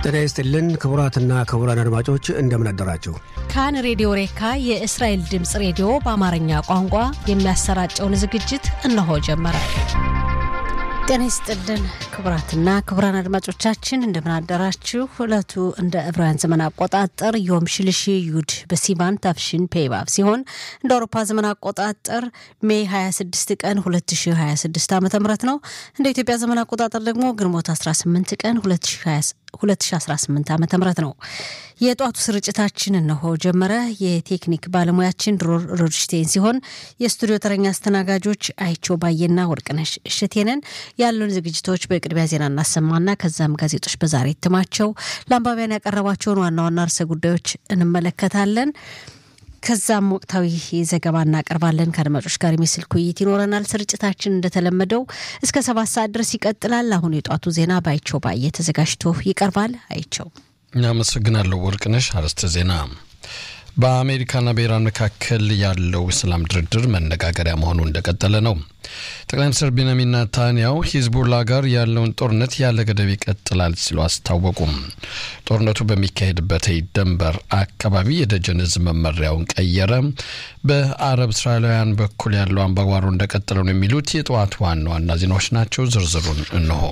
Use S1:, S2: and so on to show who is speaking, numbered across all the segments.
S1: ጤና ይስጥልን ክቡራትና ክቡራን አድማጮች እንደምን አደራችሁ።
S2: ካን ሬዲዮ ሬካ የእስራኤል ድምፅ ሬዲዮ በአማርኛ ቋንቋ የሚያሰራጨውን ዝግጅት እነሆ ጀመረ። ጤና ይስጥልን ክቡራትና ክቡራን አድማጮቻችን እንደምን አደራችሁ። ዕለቱ እንደ ዕብራውያን ዘመን አቆጣጠር ዮም ሽልሺ ዩድ በሲቫን ታፍሽን ፔባብ ሲሆን እንደ አውሮፓ ዘመን አቆጣጠር ሜይ 26 ቀን 2026 ዓ ም ነው። እንደ ኢትዮጵያ ዘመን አቆጣጠር ደግሞ ግንቦት 18 ቀን 2018 ዓ ም ነው። የጧቱ ስርጭታችን እነሆ ጀመረ። የቴክኒክ ባለሙያችን ድሮር ሮድሽቴን ሲሆን የስቱዲዮ ተረኛ አስተናጋጆች አይቸው ባየና ወርቅነሽ እሸቴንን ያሉን ዝግጅቶች በቅድሚያ ዜና እናሰማና ከዛም ጋዜጦች በዛሬ እትማቸው ለአንባቢያን ያቀረባቸውን ዋና ዋና ርዕሰ ጉዳዮች እንመለከታለን። ከዛም ወቅታዊ ዘገባ እናቀርባለን። ከአድማጮች ጋር የሚስልክ ውይይት ይኖረናል። ስርጭታችን እንደተለመደው እስከ ሰባት ሰዓት ድረስ ይቀጥላል። አሁን የጧቱ ዜና በአይቸው ባየ ተዘጋጅቶ ይቀርባል። አይቸው
S3: እናመሰግናለሁ ወርቅነሽ። አርዕስተ ዜና በአሜሪካና በኢራን መካከል ያለው ሰላም ድርድር መነጋገሪያ መሆኑ እንደቀጠለ ነው። ጠቅላይ ሚኒስትር ቤንያሚን ናታንያሁ ሂዝቡላ ጋር ያለውን ጦርነት ያለ ገደብ ይቀጥላል ሲሉ አስታወቁም። ጦርነቱ በሚካሄድበት ደንበር አካባቢ የደጀን ዕዝ መመሪያውን ቀየረ። በአረብ እስራኤላውያን በኩል ያለው አምባጓሮ እንደቀጠለ ነው የሚሉት የጠዋት ዋና ዋና ዜናዎች ናቸው። ዝርዝሩን እንሆ።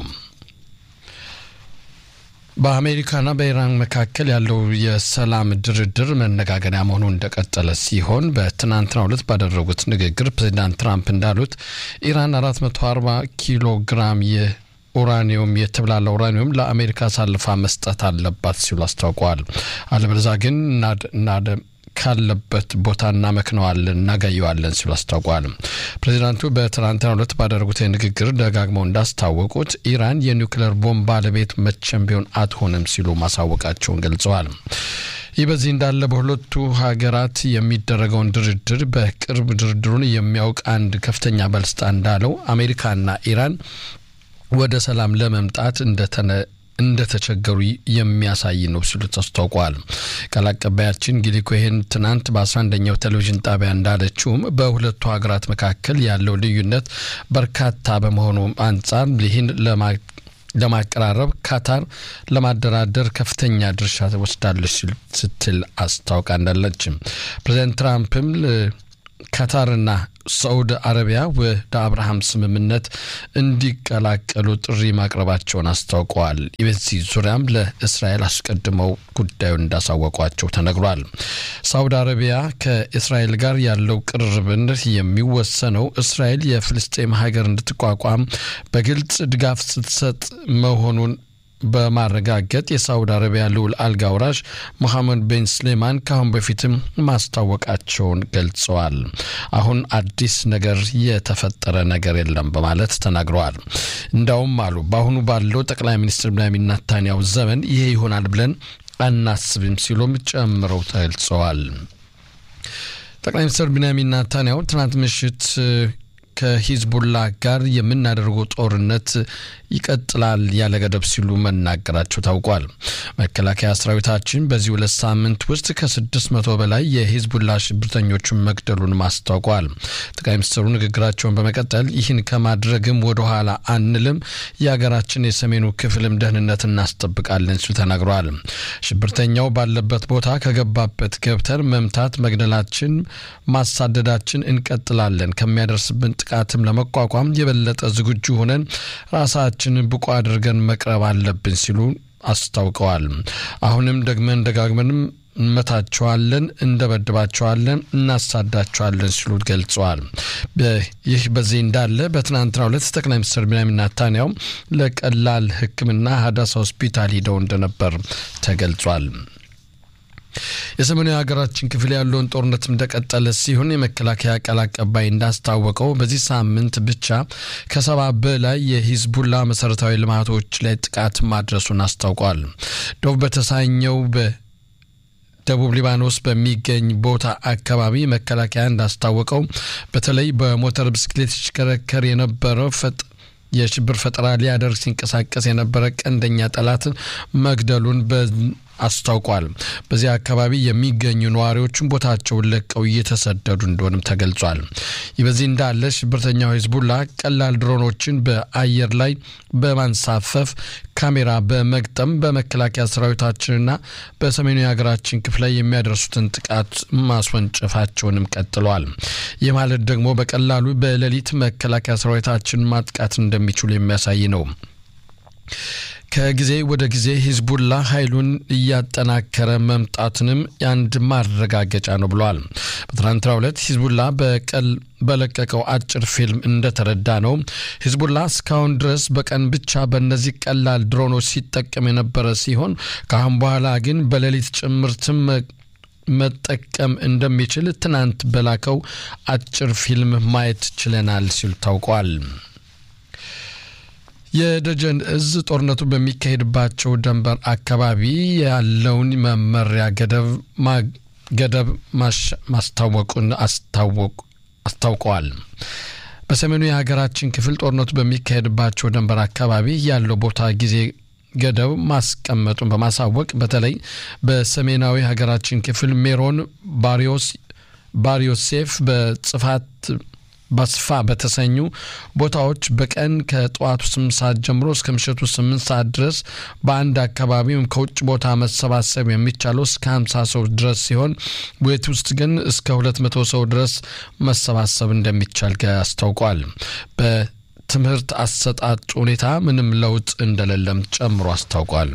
S3: በአሜሪካና በኢራን መካከል ያለው የሰላም ድርድር መነጋገሪያ መሆኑ እንደቀጠለ ሲሆን በትናንትናው ዕለት ባደረጉት ንግግር ፕሬዚዳንት ትራምፕ እንዳሉት ኢራን 440 ኪሎ ግራም ኡራኒየም የተብላለ ኡራኒየም ለአሜሪካ አሳልፋ መስጠት አለባት ሲሉ አስታውቀዋል። አለበለዚያ ግን ካለበት ቦታ እናመክነዋለን፣ እናጋየዋለን ሲሉ አስታውቋል። ፕሬዚዳንቱ በትናንትናው ዕለት ባደረጉት ንግግር ደጋግመው እንዳስታወቁት ኢራን የኒውክሌር ቦምብ ባለቤት መቼም ቢሆን አትሆንም ሲሉ ማሳወቃቸውን ገልጸዋል። ይህ በዚህ እንዳለ በሁለቱ ሀገራት የሚደረገውን ድርድር በቅርብ ድርድሩን የሚያውቅ አንድ ከፍተኛ ባለስልጣን እንዳለው አሜሪካና ኢራን ወደ ሰላም ለመምጣት እንደተነ እንደተቸገሩ የሚያሳይ ነው ሲሉ አስታውቋል። ቃል አቀባያችን ጊሊ ኮሄን ትናንት በ11ኛው ቴሌቪዥን ጣቢያ እንዳለችውም በሁለቱ ሀገራት መካከል ያለው ልዩነት በርካታ በመሆኑ አንጻር ይህን ለማቀራረብ ካታር ለማደራደር ከፍተኛ ድርሻ ወስዳለች ስትል አስታውቃ እንዳለችም ፕሬዚዳንት ትራምፕም ካታርና ሳዑዲ አረቢያ ወደ አብርሃም ስምምነት እንዲቀላቀሉ ጥሪ ማቅረባቸውን አስታውቀዋል። በዚህ ዙሪያም ለእስራኤል አስቀድመው ጉዳዩን እንዳሳወቋቸው ተነግሯል። ሳዑዲ አረቢያ ከእስራኤል ጋር ያለው ቅርርብነት የሚወሰነው እስራኤል የፍልስጤም ሀገር እንድትቋቋም በግልጽ ድጋፍ ስትሰጥ መሆኑን በማረጋገጥ የሳውዲ አረቢያ ልዑል አልጋ ወራሽ ሙሐመድ ቤን ስሌማን ከአሁን በፊትም ማስታወቃቸውን ገልጸዋል። አሁን አዲስ ነገር የተፈጠረ ነገር የለም በማለት ተናግረዋል። እንዳውም አሉ በአሁኑ ባለው ጠቅላይ ሚኒስትር ቤንያሚን ኔታንያሁ ዘመን ይሄ ይሆናል ብለን አናስብም ሲሉም ጨምረው ተገልጸዋል። ጠቅላይ ሚኒስትር ቤንያሚን ኔታንያሁ ትናንት ምሽት ከሂዝቡላ ጋር የምናደርገው ጦርነት ይቀጥላል ያለ ገደብ ሲሉ መናገራቸው ታውቋል። መከላከያ ሰራዊታችን በዚህ ሁለት ሳምንት ውስጥ ከስድስት መቶ በላይ የሂዝቡላ ሽብርተኞችን መግደሉን አስታውቋል። ጠቅላይ ሚኒስትሩ ንግግራቸውን በመቀጠል ይህን ከማድረግም ወደኋላ አንልም፣ የሀገራችን የሰሜኑ ክፍልም ደህንነት እናስጠብቃለን ሲሉ ተናግረዋል። ሽብርተኛው ባለበት ቦታ ከገባበት ገብተን መምታት፣ መግደላችን፣ ማሳደዳችን እንቀጥላለን ከሚያደርስብን ጥቃትም ለመቋቋም የበለጠ ዝግጁ ሆነን ራሳችንን ብቁ አድርገን መቅረብ አለብን ሲሉ አስታውቀዋል። አሁንም ደግመን ደጋግመንም እንመታቸዋለን፣ እንደበድባቸዋለን፣ እናሳዳቸዋለን ሲሉ ገልጸዋል። ይህ በዚህ እንዳለ በትናንትናው ዕለት ጠቅላይ ሚኒስትር ቤንያሚን ኔታንያሁ ለቀላል ሕክምና ሀዳሳ ሆስፒታል ሂደው እንደነበር ተገልጿል። የሰሜኑ የሀገራችን ክፍል ያለውን ጦርነት እንደቀጠለ ሲሆን የመከላከያ ቃል አቀባይ እንዳስታወቀው በዚህ ሳምንት ብቻ ከሰባ በላይ የሂዝቡላ መሰረታዊ ልማቶች ላይ ጥቃት ማድረሱን አስታውቋል። ዶቭ በተሳኘው በደቡብ ሊባኖስ በሚገኝ ቦታ አካባቢ መከላከያ እንዳስታወቀው በተለይ በሞተር ብስክሌት ሲሽከረከር የነበረው ፈጥ የሽብር ፈጠራ ሊያደርግ ሲንቀሳቀስ የነበረ ቀንደኛ ጠላትን መግደሉን አስታውቋል። በዚህ አካባቢ የሚገኙ ነዋሪዎችን ቦታቸውን ለቀው እየተሰደዱ እንደሆንም ተገልጿል። ይህ በዚህ እንዳለ ሽብርተኛው ሂዝቡላ ቀላል ድሮኖችን በአየር ላይ በማንሳፈፍ ካሜራ በመግጠም በመከላከያ ሰራዊታችንና በሰሜኑ የሀገራችን ክፍል ላይ የሚያደርሱትን ጥቃት ማስወንጨፋቸውንም ቀጥለዋል። ይህ ማለት ደግሞ በቀላሉ በሌሊት መከላከያ ሰራዊታችን ማጥቃት እንደሚችሉ የሚያሳይ ነው። ከጊዜ ወደ ጊዜ ሂዝቡላ ኃይሉን እያጠናከረ መምጣትንም የአንድ ማረጋገጫ ነው ብለዋል። በትናንትናው ዕለት ሂዝቡላ በቀል በለቀቀው አጭር ፊልም እንደተረዳ ነው ሂዝቡላ እስካሁን ድረስ በቀን ብቻ በእነዚህ ቀላል ድሮኖች ሲጠቀም የነበረ ሲሆን ከአሁን በኋላ ግን በሌሊት ጭምርትም መጠቀም እንደሚችል ትናንት በላከው አጭር ፊልም ማየት ችለናል ሲሉ ታውቋል። የደጀን እዝ ጦርነቱ በሚካሄድባቸው ደንበር አካባቢ ያለውን መመሪያ ገደብ ገደብ ማስታወቁን አስታውቀዋል። በሰሜኑ የሀገራችን ክፍል ጦርነቱ በሚካሄድባቸው ደንበር አካባቢ ያለው ቦታ ጊዜ ገደብ ማስቀመጡን በማሳወቅ በተለይ በሰሜናዊ ሀገራችን ክፍል ሜሮን ባሪዮስ ባሪዮሴፍ በጽፋት በስፋ በተሰኙ ቦታዎች በቀን ከጠዋቱ ስምንት ሰዓት ጀምሮ እስከ ምሽቱ ስምንት ሰዓት ድረስ በአንድ አካባቢ ወይም ከውጭ ቦታ መሰባሰብ የሚቻለው እስከ ሀምሳ ሰው ድረስ ሲሆን ቤት ውስጥ ግን እስከ ሁለት መቶ ሰው ድረስ መሰባሰብ እንደሚቻል አስታውቋል። በትምህርት አሰጣጥ ሁኔታ ምንም ለውጥ እንደሌለም ጨምሮ አስታውቋል።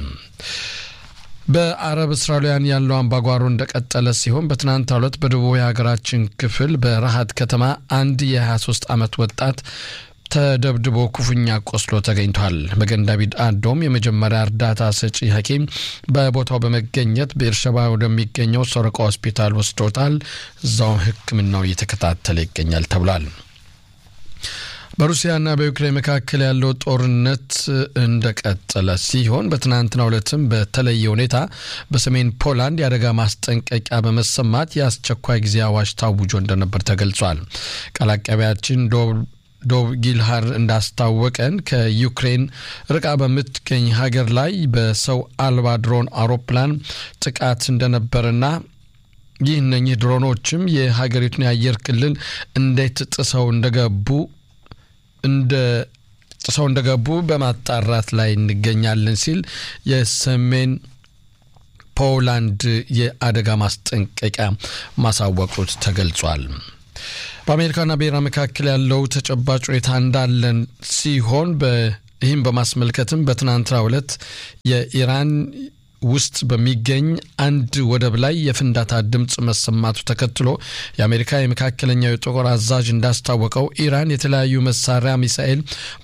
S3: በአረብ እስራኤላውያን ያለው አምባጓሮ እንደቀጠለ ሲሆን በትናንትናው ዕለት በደቡብ የሀገራችን ክፍል በረሃት ከተማ አንድ የ23 ዓመት ወጣት ተደብድቦ ክፉኛ ቆስሎ ተገኝቷል። በገንዳቢድ አዶም የመጀመሪያ እርዳታ ሰጪ ሐኪም በቦታው በመገኘት በኤርሸባ ወደሚገኘው ሶረቃ ሆስፒታል ወስዶታል። እዛው ሕክምናው እየተከታተለ ይገኛል ተብሏል። በሩሲያና በዩክሬን መካከል ያለው ጦርነት እንደቀጠለ ሲሆን በትናንትናው ዕለትም በተለየ ሁኔታ በሰሜን ፖላንድ የአደጋ ማስጠንቀቂያ በመሰማት የአስቸኳይ ጊዜ አዋጅ ታውጆ እንደነበር ተገልጿል። ቃል አቀባያችን ዶብ ጊልሃር እንዳስታወቀን ከዩክሬን ርቃ በምትገኝ ሀገር ላይ በሰው አልባ ድሮን አውሮፕላን ጥቃት እንደነበርና ይህ እነኚህ ድሮኖችም የሀገሪቱን የአየር ክልል እንዴት ጥሰው እንደገቡ እንደ ጥሰው እንደገቡ በማጣራት ላይ እንገኛለን ሲል የሰሜን ፖላንድ የአደጋ ማስጠንቀቂያ ማሳወቁት ተገልጿል። በአሜሪካና በኢራን መካከል ያለው ተጨባጭ ሁኔታ እንዳለን ሲሆን ይህም በማስመልከትም በትናንትናው ዕለት የኢራን ውስጥ በሚገኝ አንድ ወደብ ላይ የፍንዳታ ድምፅ መሰማቱ ተከትሎ የአሜሪካ የመካከለኛው የጦር አዛዥ እንዳስታወቀው ኢራን የተለያዩ መሳሪያ ሚሳኤል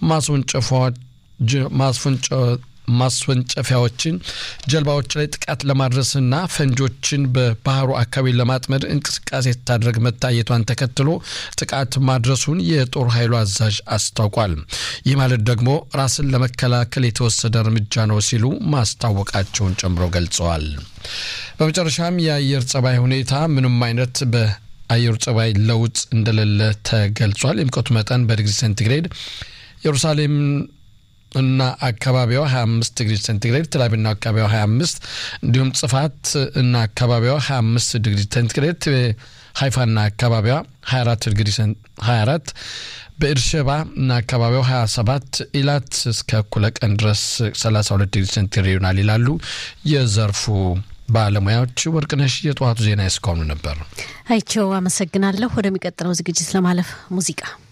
S3: ማስወንጨፊያዎችን ጀልባዎች ላይ ጥቃት ለማድረስና ፈንጆችን በባህሩ አካባቢ ለማጥመድ እንቅስቃሴ ስታደርግ መታየቷን ተከትሎ ጥቃት ማድረሱን የጦር ኃይሉ አዛዥ አስታውቋል። ይህ ማለት ደግሞ ራስን ለመከላከል የተወሰደ እርምጃ ነው ሲሉ ማስታወቃቸውን ጨምሮ ገልጸዋል። በመጨረሻም የአየር ጸባይ ሁኔታ ምንም አይነት በአየሩ ጸባይ ለውጥ እንደሌለ ተገልጿል። የሙቀቱ መጠን በዲግሪ ሴንቲግሬድ ኢየሩሳሌም እና አካባቢዋ 25 ዲግሪ ሴንቲግሬድ ተላቢና አካባቢዋ 25 እንዲሁም ጽፋት እና አካባቢዋ 25 ዲግሪ ሴንቲግሬድ ሀይፋና አካባቢዋ 24 ዲግሪ 24 በኤርሸባ እና አካባቢው 27 ኢላት እስከ እኩለ ቀን ድረስ 32 ዲግሪ ሴንቲግሬድ ይሆናል ይላሉ የዘርፉ ባለሙያዎች። ወርቅነሽ የጠዋቱ ዜና እስካሁኑ ነበር።
S2: አይቸው አመሰግናለሁ። ወደሚቀጥለው ዝግጅት ለማለፍ ሙዚቃ